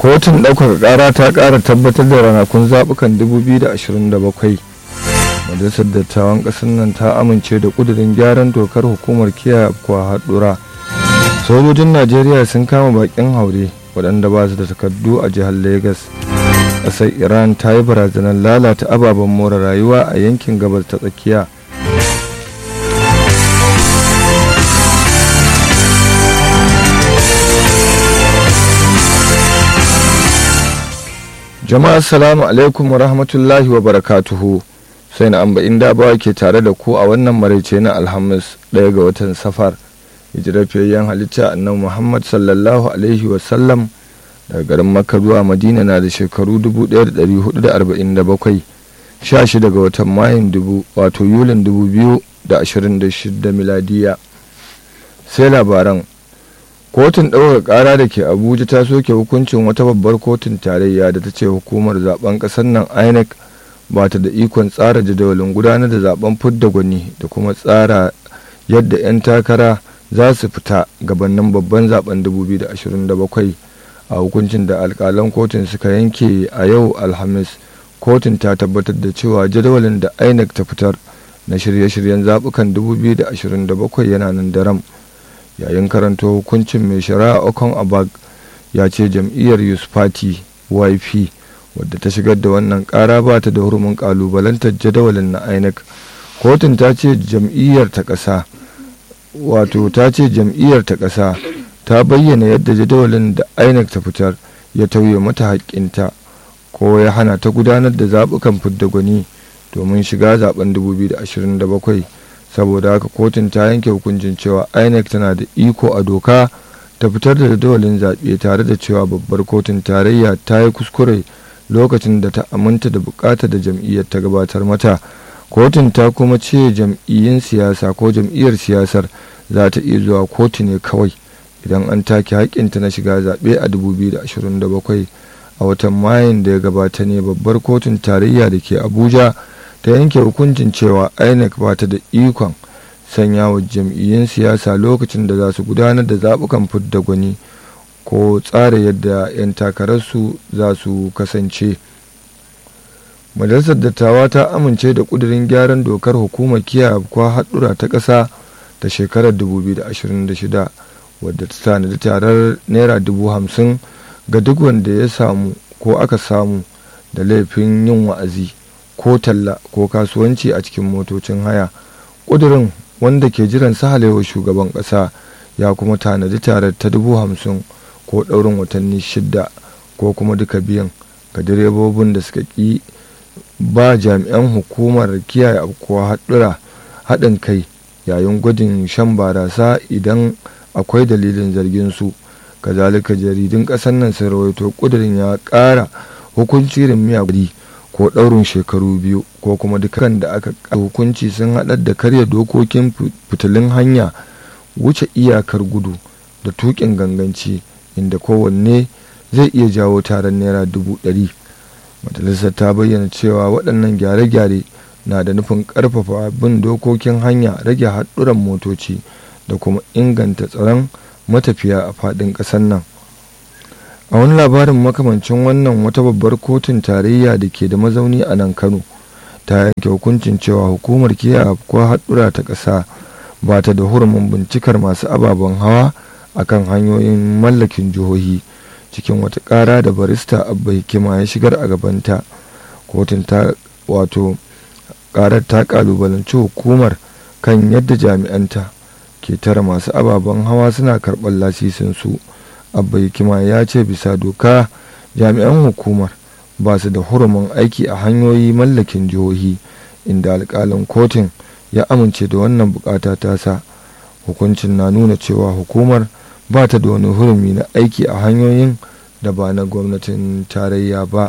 kotun ɗaukaka ƙara ta ƙara tabbatar da ranakun zaɓukan 2027 majalisar dattawan ƙasar nan ta amince da ƙudurin gyaran dokar hukumar kiyaye afkuwa haɗura sojojin najeriya sun kama baƙin haure waɗanda ba su da takardu a jihar lagos ƙasar iran ta yi barazanar lalata ababen more rayuwa a yankin gabas ta tsakiya jama'a assalamu alaikum wa rahmatullahi wa barakatuhu sai na amba inda bawa ke tare da ku a wannan maraice na alhamis ɗaya ga watan safar hijirafiyayyen halitta annabi muhammad sallallahu alaihi wasallam daga garin makka zuwa madina na da shekaru 1447 16 ga watan mayun dubu wato yulin 2026 miladiya sai labaran kotun ɗaukar ƙara da ke abuja ta soke hukuncin wata babbar kotun tarayya da ta ce hukumar zaben ƙasar nan inec ba ta da ikon tsara jadawalin gudanar da zaben fidda gwani da kuma tsara yadda 'yan takara za su fita gabanin babban zaben 2027 a hukuncin da alkalan kotun suka yanke a yau alhamis kotun ta tabbatar da cewa jadawalin da inec ta fitar na shirye-shiryen zaɓukan 2027 yana nan daram yayin karanta hukuncin mai shari'a okon abag ya ce jam'iyyar youth party yp wadda ta shigar da wannan kara ba ta da hurumin kalubalantar jadawalin na inec kotun ta ce jam'iyyar ta ƙasa wato ta ce jam'iyyar ta ƙasa ta bayyana yadda jadawalin da inec ta fitar ya tauye mata haƙƙinta ko ya hana ta gudanar da zaɓukan fidda gwani domin shiga zaben 2027 saboda haka kotun ta yanke hukuncin cewa inec tana da iko a doka ta fitar da jadawalin zaɓe tare da cewa babbar kotun tarayya ta yi kuskure lokacin da ta aminta da bukatar da jam'iyyar ta gabatar mata kotun ta kuma ce jam'iyyun siyasa ko jam'iyyar siyasar za ta iya zuwa kotu ne kawai idan an take haƙƙinta na shiga zaɓe a 2027 a watan mayun da ya gabata ne babbar kotun tarayya da ke abuja ta yanke hukuncin cewa inec ba ta da ikon sanya wa jam'iyyun siyasa lokacin da za su gudanar da zaɓukan fidda gwani ko tsara yadda 'yan takararsu za su kasance majalisar dattawa ta amince da ƙudurin gyaran dokar hukumar kiyaye kwa haɗura ta ƙasa ta shekarar 2026 wadda ta tanadi tarar naira dubu hamsin ga duk wanda ya samu ko aka samu da laifin yin wa'azi ko talla ko kasuwanci a cikin motocin haya ƙudurin wanda ke jiran sahalewa shugaban ƙasa ya kuma tanadi tarar ta dubu hamsin ko ɗaurin watanni shidda ko kuma duka biyan ga direbobin da suka ƙi ba jami'an hukumar kiyaye afkuwa haɗura haɗin kai yayin gwajin shan barasa idan akwai dalilin zargin su kazalika jaridun ƙasar nan sun rawaito ƙudurin ya ƙara hukunci da miyaguri ko ɗaurin shekaru biyu ko kuma dukkan da aka hukunci sun haɗar da karya dokokin fitilun hanya wuce iyakar gudu da tuƙin ganganci inda kowanne zai iya jawo taron naira dubu ɗari majalisar ta bayyana cewa waɗannan gyare-gyare na da nufin ƙarfafa bin dokokin hanya rage haɗuran motoci da kuma inganta tsaron matafiya a faɗin ƙasar nan a wani labarin makamancin wannan wata babbar kotun tarayya da ke da mazauni a nan kano ta yanke hukuncin cewa hukumar kiyaye ko haɗura ta ƙasa ba ta da hurumin bincikar masu ababen hawa akan hanyoyin mallakin jihohi cikin wata ƙara da barista abba hikima ya shigar a gabanta kotun ta wato ƙarar ta ƙalubalanci hukumar kan yadda jami'anta ke tara masu ababen hawa suna karɓar lasisin su abba hikima ya ce bisa doka jami'an hukumar ba su da hurumin aiki a hanyoyi mallakin jihohi inda alƙalin kotun ya amince da wannan bukata tasa hukuncin na nuna cewa hukumar ba ta da wani hurumi na aiki a hanyoyin da ba na gwamnatin tarayya ba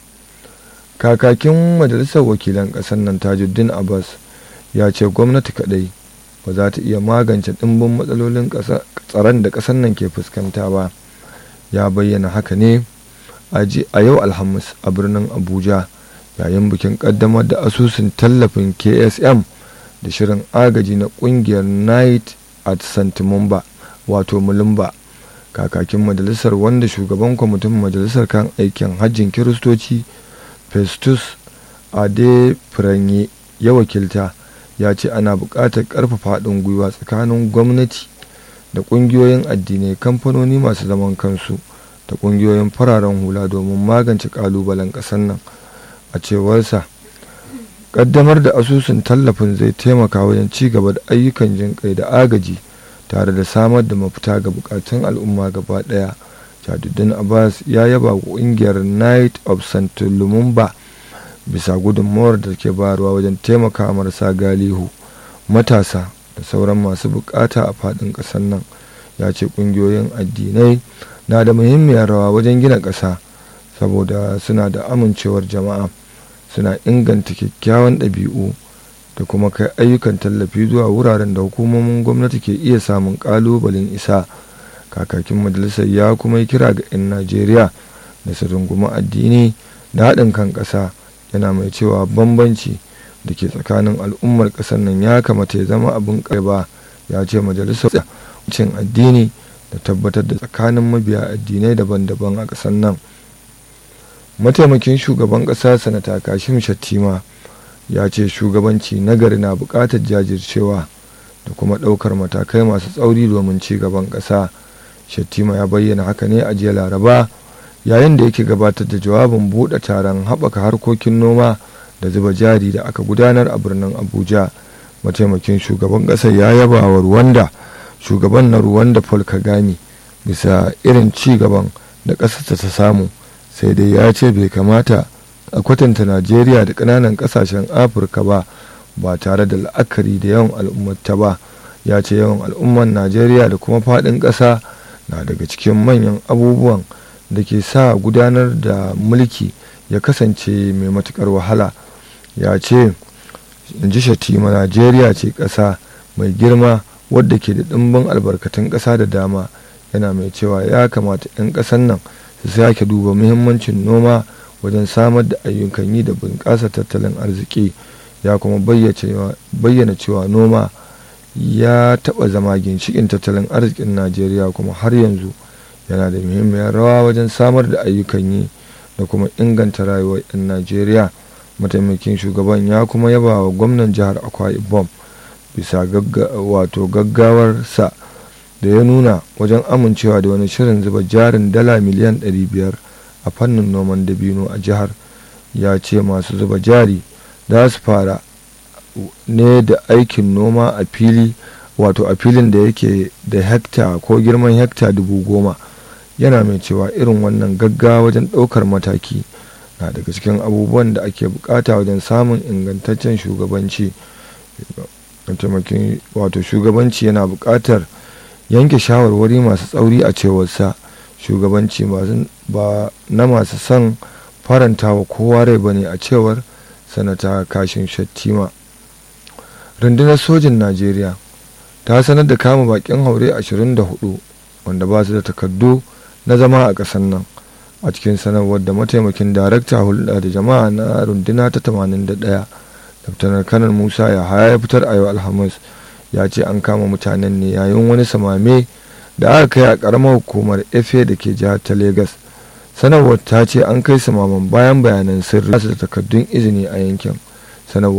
kakakin majalisar wakilan ƙasar nan tajuddin abbas ya ce gwamnati kadai ba za ta iya magance ɗimbin matsalolin tsaron da ƙasar nan ke fuskanta ba ya bayyana haka ne a yau alhamis a birnin abuja yayin bikin ƙaddamar da asusun tallafin ksm da shirin agaji na ƙungiyar night at santimamba wato mulumba kakakin majalisar wanda shugaban kwamitin majalisar kan aikin hajjin kiristoci festus ade firanye ya wakilta ya ce ana buƙatar ƙarfafa haɗin gwiwa tsakanin gwamnati da ƙungiyoyin addinai kamfanoni masu zaman kansu da ƙungiyoyin fararen hula domin magance ƙalubalen ƙasar nan a cewarsa ƙaddamar da asusun tallafin zai taimaka wajen ci gaba da ayyukan jin kai da agaji tare da samar da mafita ga bukatun al'umma gaba ɗaya jaduddin abbas ya yaba ƙungiyar night of st lumumba bisa gudunmawar da ke bayarwa wajen taimaka marasa galihu matasa da sauran masu bukata a faɗin ƙasar nan ya ce ƙungiyoyin addinai na da muhimmiyar rawa wajen gina ƙasa saboda suna da amincewar jama'a suna inganta kyakkyawan ɗabi'u da kuma kai ayyukan tallafi zuwa wuraren da hukumomin gwamnati ke iya samun ƙalubalen isa kakakin majalisar ya kuma yi kira ga 'yan najeriya da su rungumi addini da haɗin kan ƙasa yana mai cewa bambanci da ke tsakanin al'ummar ƙasar nan ya kamata ya zama abin ba ya ce majalisar cin addini da tabbatar da tsakanin mabiya addinai daban-daban a ƙasar nan mataimakin shugaban ƙasa sanata kashim shattima ya ce shugabanci nagari na buƙatar jajircewa da kuma ɗaukar matakai masu tsauri domin ci gaban ƙasa shattima ya bayyana haka ne a jiya laraba yayin da yake gabatar da jawabin buɗe taron haɓaka harkokin noma da zuba jari da aka gudanar a birnin abuja mataimakin shugaban ƙasar ya yaba wa ruwanda shugaban na ruwanda paul kagame bisa irin ci gaban da ƙasarsa ta samu sai dai ya ce bai kamata a kwatanta najeriya da ƙananan ƙasashen afirka ba ba tare da la'akari da yawan al'ummata ba ya ce yawan al'ummar najeriya da kuma faɗin ƙasa na daga cikin manyan abubuwan da ke sa gudanar da mulki ya kasance mai matuƙar wahala ya ce in ji shatima najeriya ce ƙasa mai girma wadda ke da ɗimbin albarkatun ƙasa da dama yana mai cewa ya kamata 'yan ƙasan nan su sake duba muhimmancin noma wajen samar da ayyukan yi da bunƙasa tattalin arziki ya kuma bayyana cewa noma ya taɓa zama ginshikin tattalin arzikin najeriya kuma har yanzu yana da muhimmiyar rawa wajen samar da ayyukan yi da kuma inganta rayuwar 'yan najeriya mataimakin shugaban ya kuma yaba wa gwamnan jihar akwa ibom bisa wato gaggawarsa da ya nuna wajen amincewa da wani shirin zuba jarin dala miliyan 500 a fannin noman dabino a jihar ya ce masu zuba jari za su fara ne da aikin noma a fili wato a filin da yake da hekta ko girman hekta dubu goma yana mai cewa irin wannan gaggawa wajen ɗaukar mataki na daga cikin abubuwan da ake bukata wajen samun ingantaccen shugabanci wato shugabanci yana buƙatar yanke shawarwari masu tsauri a cewarsa shugabanci ba na masu son faranta wa kowa rai ba ne a cewar sanata kashin shattima rundunar sojin najeriya ta sanar da kama bakin haure 24 wanda ba su da takardu na zama a ƙasar nan a cikin sanarwar da mataimakin darakta hulɗa da jama'a na runduna ta 81 daftanar kanar musa ya haya ya fitar a yau alhamis ya ce an kama mutanen ne yayin wani samame da aka kai a ƙaramar hukumar efe da ke jihar ta Legas. sanarwar ta ce an kai samaman bayan bayanan sirri da takardun izini a yankin sanarwar